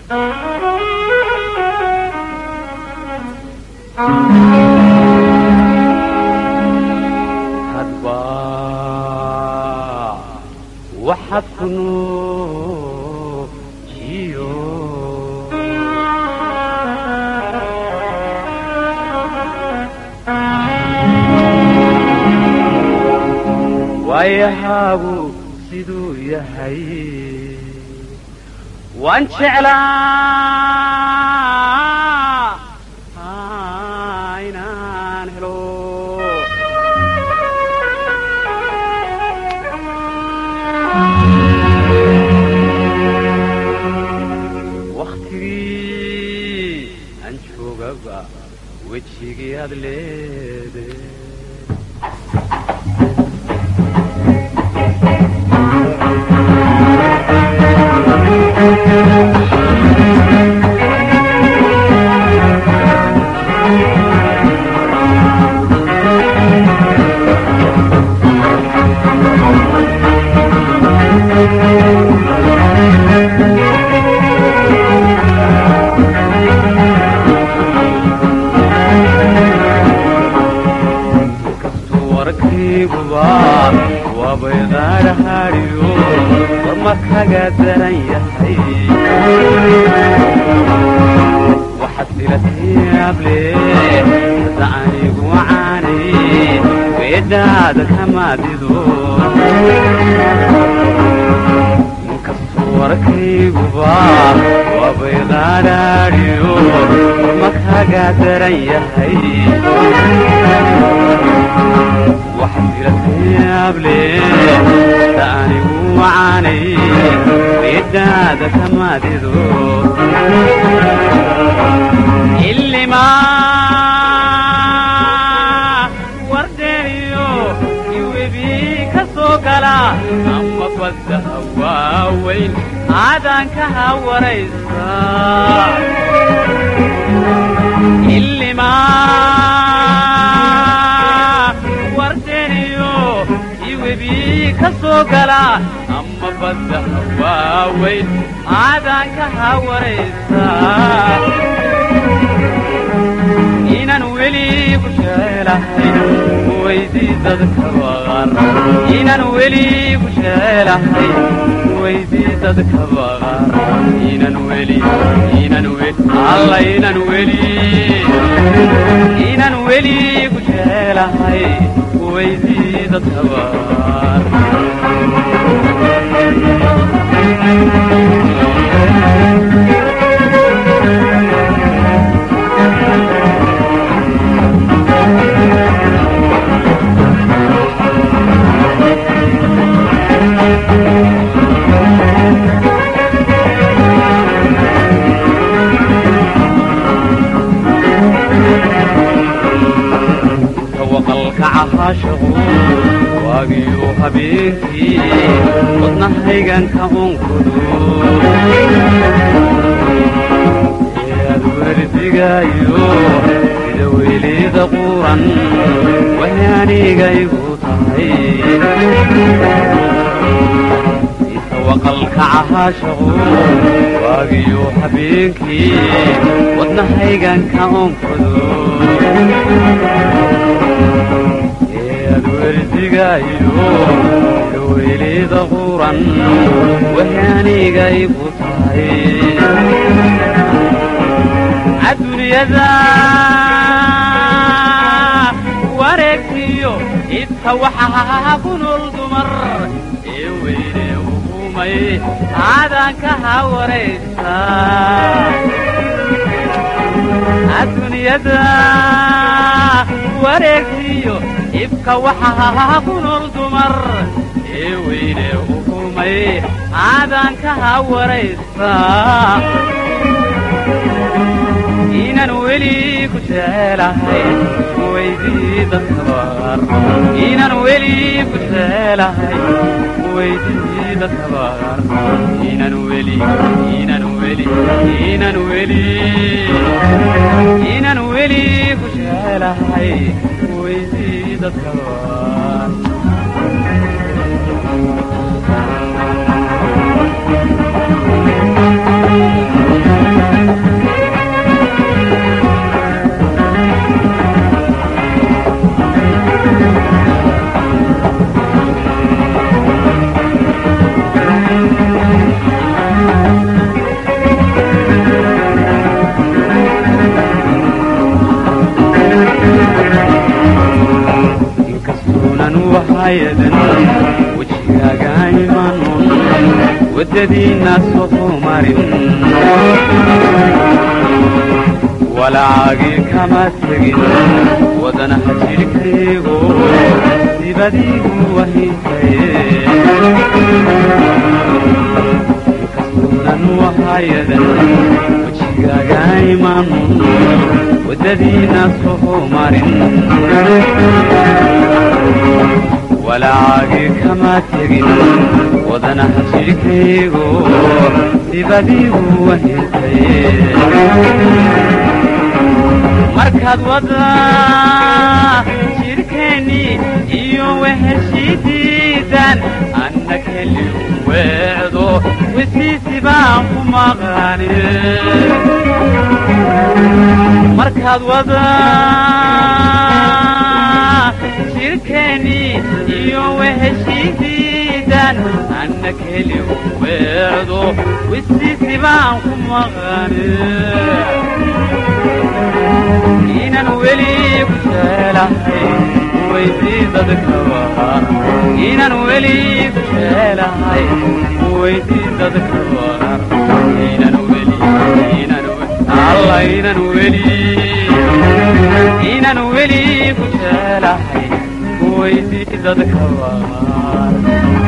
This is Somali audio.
hadba waxaad ku nuujiyo waayahaagu siduu yahay waan jeclaa inaan helo wakhtigii aan joogaba wejigii aad leede inkastuu warkayguba waabay qaadhahaadhiyo warma kaga daran yahay waxaad filatayaable hadda anigu wacaanay weedhaada kamaadido inkastuu warkayguba waabay qaadhaadhiyo warma kaga daran yahay waxaad filatayaable hadda anigu wacaanay weedhaada kamaadido ilimaa wardeeniyo iwebi ka soo gala ama badda hawaaweyn aadaan ka hawaraysa ilimaa wardeeniyo iwebi ka soo gala ama badda hawaaweyn aadaan ka hawaraysa inaan weli ku jecelahay weydii dadka baqar inaan weli ku jecelahay weydii dadka baqar inaan weli inaan weli alla inaan weli inaan weli ku jecelahay weydii dadka baqar tawaqalka cahaashaqu waagiyo habeenkii wadnahayganka unkudu ead werdigaayo sida weylida quran waxay anigaygu tahay tawaqalka cahaashaqu waagiyo habeenkii wadnahayganka unkudu ead werdigaayo gaweylida quran waxay anigaygu tahay adduunyada wareegtiyo idka waxaa ku nool dumar ee weyne ukumay aadaan ka hawaraysa adduunyada wareegtiyo ibka waxaa ku nool dumar ee weyne ukumay aadaan ka hawaraysa inaan weli ku jecelahay weydii dadka baqar inaan weli ku jecelahay weydii dadka baqar inaan weli inaan weli inaan weli inaan weli ku jecelahay weydii dadka baqar waddadiinna soo marin walacaagii kama tegin wadanaha jidhkaygo dibadiigu wahintaye inkastuunan wahayadan wejigaaga imaanun waddadiinna soo marin walacaagii kama tegin wadanaha jidhkaygo dibadiigu wahintaye markaad wada jidhkeennii iyo weheshidiidan anna keli weecdo wesiisi baan ku maqani markaad wada jidhkeennii iyo weheshidiidan anna keli weecdo wesiisi baan ku maqani inan weli ku jeelahay weydii dadkawa inan weli ku jeelahay weydii dadkawa inan weli inan alla inan weli inan weli ku jeelahay weydii dadkawa